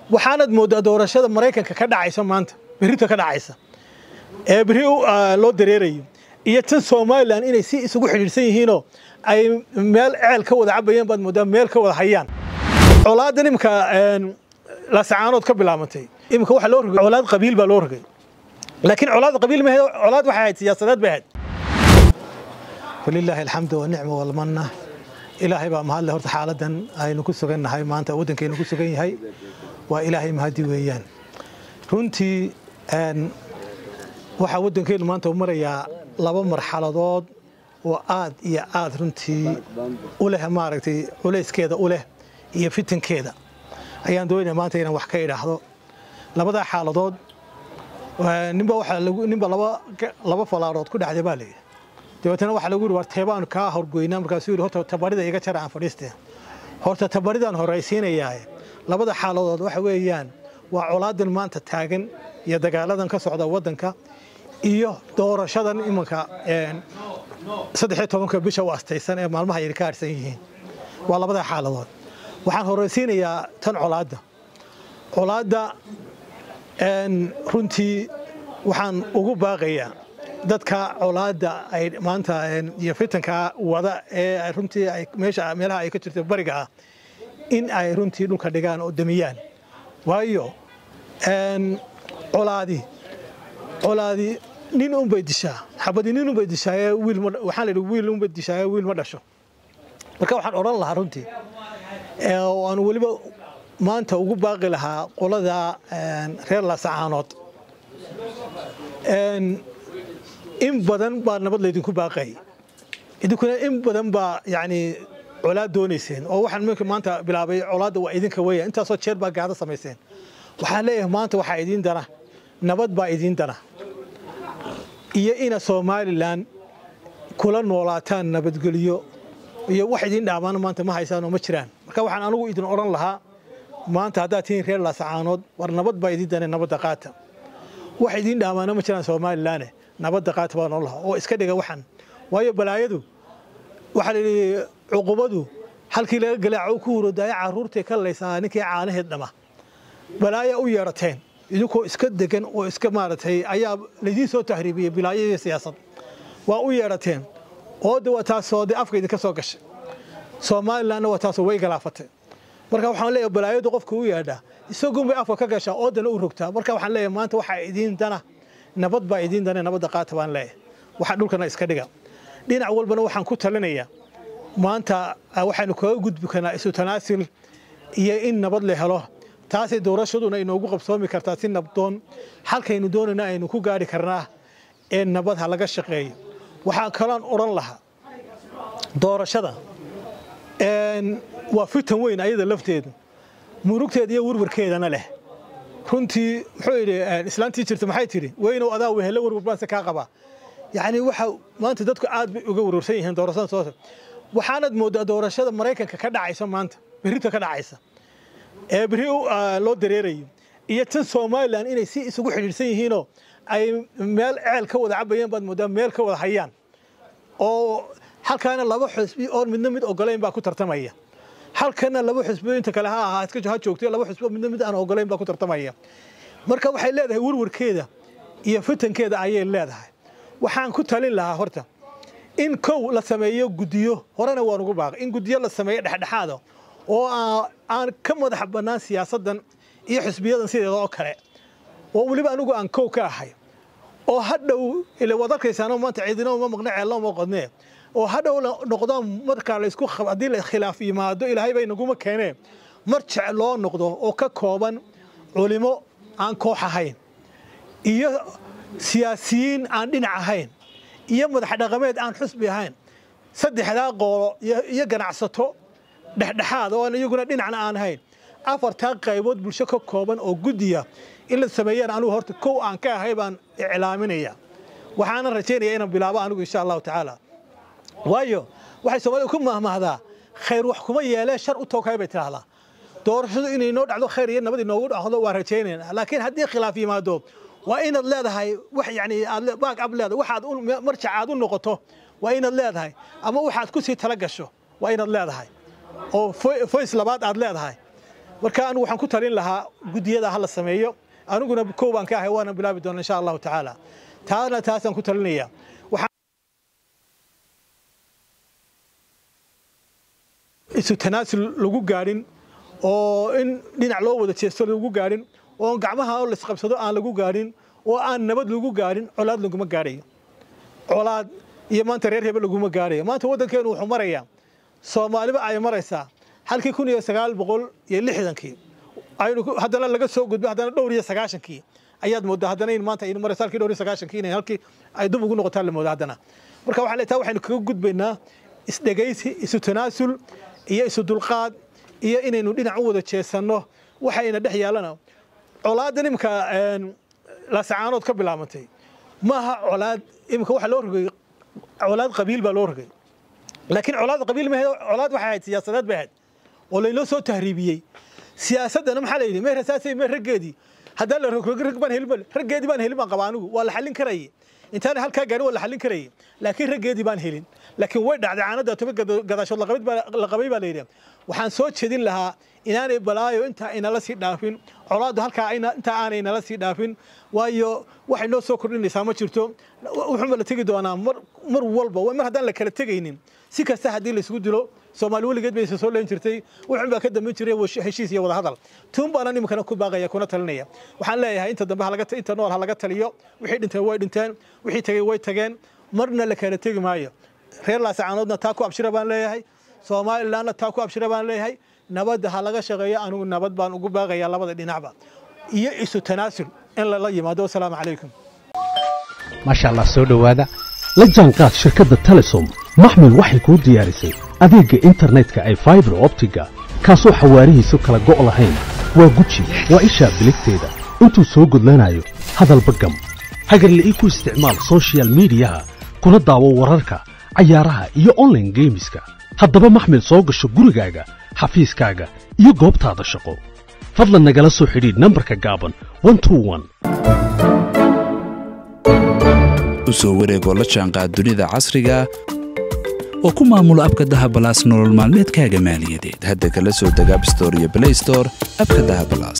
waxaanad mooddaa doorashada maraykanka ka dhacaysa maanta berrita ka dhacaysa ee berri loo dareerayo iyo tan somalilan inay si isugu xidhiidhsan yihiinoo ay meel ceel ka wada cabayeen baad mooddaa meel ka wada hayaan colaadan imika laasacaanood ka bilaabantay imika waxa loo rogay colaad qabiil baa loo rogay laakiin colaad qabiil ma ahayd colaad waxay ahayd siyaasadeed bay ahayd walilaahi alxamdu wanicma walmanna ilaahay baa mahadle horta xaaladan aynu ku sugannahay maanta waddankaynu ku sugan yahay waa ilaahay mahadi weeyaan runtii waxaa waddankeennu maanta u marayaa laba marxaladood oo aad iyo aad runtii u leh maaragtay culayskeeda u leh iyo fitankeeda ayaan doonaya maanta inaan wax ka idhaahdo labadaa xaaladood ninba waxaa lagu ninba laba laba falaarood ku dhexday baa layidhi dabeetana waxaa lagu yidhi war teebaan kaa horgoynaa markaasuu yidhi horta tabarida iga jara aan fadhiistee horta tabaridaan horaysiinayaaye labada xaaladood waxa weeyaan waa colaadan maanta taagan iyo dagaaladan ka socda waddanka iyo doorashadan imanka saddex iyo tobanka bisha u astaysan ee maalmaha yar ka harsan yihiin waa labada xaaladood waxaan horaysiinayaa tan colaadda colaadda runtii waxaan ugu baaqayaa dadka colaadda ay maanta iyo fitanka wada ee runtii meesha meelaha ay ka jirto bariga ah in ay runtii dhulka dhigaan oo damiyaan waayo colaadi colaadi nin unbay dishaa xabadi nin unbay dishaaye wiil waxaan la yidhi wiil unbay dishaaye wiil ma dhasho marka waxaan odhan lahaa runtii oo aan weliba maanta ugu baaqi lahaa qolada reer laasacaanood in badan baa nabad laydinku baaqay idinkuna in badan baa yani colaad doonayseen oo waxaan mink maanta bilaabay colaadda waa idinka weya intaasoo jeer baa gaado samayseen waxaan leeyahay maanta waxaa idiin dana nabad baa idiin dana iyo ina somalilan kula noolaataan nabadgelyo iyo wax idiin dhaamaan maanta ma haysaan oo ma jiraan marka waxaan anigu idin odhan lahaa maanta haddaad tihiin reer laasacaanood war nabad baa idiin dana nabadda qaata wax idiin dhaamaana ma jiraan somalilanne nabadda qaata baan odhan lahaa oo iska dhiga waxan waayo balaayadu waxaa la yidhi cuqubadu halkii laga galaaco ku hurodaayo carruurtay ka laysaa ninkii caanaheed dhama balaaya u yeedhateen idinkoo iska degan oo iska maaragtay ayaa laydiin soo tahriibiyey bilaayadii siyaasad waa u yeedhateen ooda waa taasoo de afka idinka soo gashay somalilanna waa taasoo way galaafatay marka waxaan leeyahay balaayadu qofka u yeedhaa isagunbay afka ka gashaa oodana u rogtaa marka waxaan leeyahay maanta waxaa idiin dana nabad baa idiin dana nabadda qaata baan leeyahay waxa dhulkana iska dhiga dhinac walbana waxaan ku talinayaa maanta waxaynu kaga gudbi karnaa isu tanaasil iyo in nabad la helo taasay doorashaduna inoogu qabsoomi kartaa si nabdoon halkaynu doonayna aynu ku gaari karnaa ee nabad ha laga shaqeeyo waxaa kaloon odhan lahaa doorashada waa fitan weyn ayada lafteedu murugteeda iyo warwarkeedana leh runtii muxuu yidhi islaantii jirta maxay tidhi weynow adaa wehelle warwar baanse kaa qabaa yacni waxa maanta dadku aad bay uga warwarsan yihiin doorashada soo waxaanad mooddaa doorashada maraykanka ka dhacaysa maanta berrita ka dhacaysa ee berri loo dareerayo iyo tan somalilan inay si isugu xidhiidhsan yihiinoo ay meel ceel ka wada cabayeen baad mooddaa meel ka wada hayaan oo halkaana laba xusbi oon midna mid ogolayn baa ku tartamaya halkana laba xusbo inta kale ha ahaa ha joogtay laba xusbo midna mid aan ogolayn baa ku tartamaya marka waxay leedahay warwarkeeda iyo fitankeeda ayay leedahay waxaan ku talin lahaa horta in kow la sameeyo guddiyo horena waan ugu baaqay in guddiyo la sameeyo dhexdhexaada oo aan ka madax bannaan siyaasaddan iyo xusbiyadan sideeda oo kale oo weliba anigu aan kow ka ahay oo hadhow ila waad arkaysaano maanta ciidina uma maqne ceelna uma qodnee oo hadhow noqdo markaa laysku haddii la khilaaf yimaado ilaahay bay naguma keeneen mar jec loo noqdo oo ka kooban culimo aan koox ahayn iyo siyaasiyiin aan dhinac ahayn iyo madax dhaqameed aan xusbi ahayn saddexdaa qoolo iyo ganacsato dhexdhexaad oo iyaguna dhinacna aan ahayn afartaa qaybood bulsho ka kooban oo guddiya in la sameeyaan anigu horta kow aan ka ahay baan iclaaminaya waxaana rajaynaya inaan bilaabo anigu insha allahu tacaala waayo waxay soomaalida ku mahmahdaa khayr wax kuma yeelee shar u tooghay bay tidhaahdaa doorashadu inay noo dhacdo khayr iyo nabad inoogu dhacdo waa rajaynayna laakiin haddii khilaaf yimaado waa inaad leedahay wax yani aad baag ab leedahay waxaad marjac aad u noqoto waa inaad leedahay ama waxaad ku sii tala gasho waa inaad leedahay oo voice labaad aad leedahay marka anigu waxaan ku talin lahaa guddiyada ha la sameeyo aniguna kow baan ka ahay waana bilaabi doona insha allahu tacaala taana taasaan ku talinaya isu tanaasul lagu gaadhin oo in dhinac loo wada jeesto lagu gaadhin oo gacmaha oo laisqabsado aan lagu gaadhin oo aan nabad lagu gaadhin colaad laguma gaadhayo colaad iyo maanta reer hebel laguma gaadhayo maanta waddankeenu wuxuu marayaa soomaaliba ay maraysaa halkii kun iyo sagaal boqol iyo lixdankii aynu haddana laga soo gudbay haddana dhowr iyo sagaashankii ayaad moodaa haddana in maanta aynu marayso halkii dhowr iyo sagaashankii inay halkii ay dib ugu noqotaan la moodaa haddana marka waxaa leetaa waxaynu kaga gudbaynaa isdhegaysi isu tanaasul iyo isu dulqaad iyo inaynu dhinac u wada jeesanno waxayna dhex yaalana colaadan imika laasacaanood ka bilaabantay maaha colaad imika waxa loo rogay colaad qabiil baa loo rogay laakiin colaad qabiil maahe colaad waxay ahayd siyaasadeed bay ahayd oo laynoo soo tahriibiyey siyaasaddana maxaa la yidhi mee rasaasay mee raggeedii haddaan la rogrog rag baan helin raggeedii baan helin baan qabaa anigu waa la xallin karayay intaana halkaa gaarin waa la xallin karayay laakiin raggeedii baan helin laakiin way dhacday caanada toba gadaashood la qabay baa la yidhi waxaan soo jedin lahaa inaanay balaayo intaa aynala sii dhaafin colaaddu halkaa intaa aanay nala sii dhaafin waayo waxay noo soo kordhinaysaa ma jirto wuxuunba la tegi doonaa mar walba mar haddaan la kala tegaynin si kasta haddii laisugu dilo soomaali weligeed bay isa soo leen jirtay wuxuun baa ka dambeyn jiray heshiis iyo wadahadal tuun baana iminkana ku baaqaya kuna talinaya waxaan leeyahay inta dambe inta nool ha laga taliyo wixii dhinteen way dhinteen wixii tegey way tageen marna la kala tegi maayo reer laasacaanoodna taa ku abshira baan leeyahay somalilandna taa ku abshira baan leeyahay nabadda ha laga shaqeeyo anigu nabad baan ugu baaqayaa labada dhinacba iyo isu tanaasul in lala yimaado wasalaamu calaykum maasha allah soo dhowaada la jaanqaad shirkadda telesom maxmil waxay kuu diyaarisay adeegga internetka ay faibar optiga kaasoo xawaarihiisu kala go' lahayn waa guji waa ishaa biligteeda intuu soo gudlanayo hadalba gam hagarle ii ku isticmaal sochial midiyaha kuna daawo wararka cayaaraha iyo onlaine geemiska haddaba maxmil soo gasho gurigaaga xafiiskaaga iyo goobtaada shaqo fadlan nagala soo xidhiidh nambarka gaaban u soo wareegoo la jaanqaad dunida casriga oo ku maamulo abka dahabalaas nolol maalmeedkaaga maaliyadeed hadda kala soo deg abstore iyo blaystore abka dahabalaas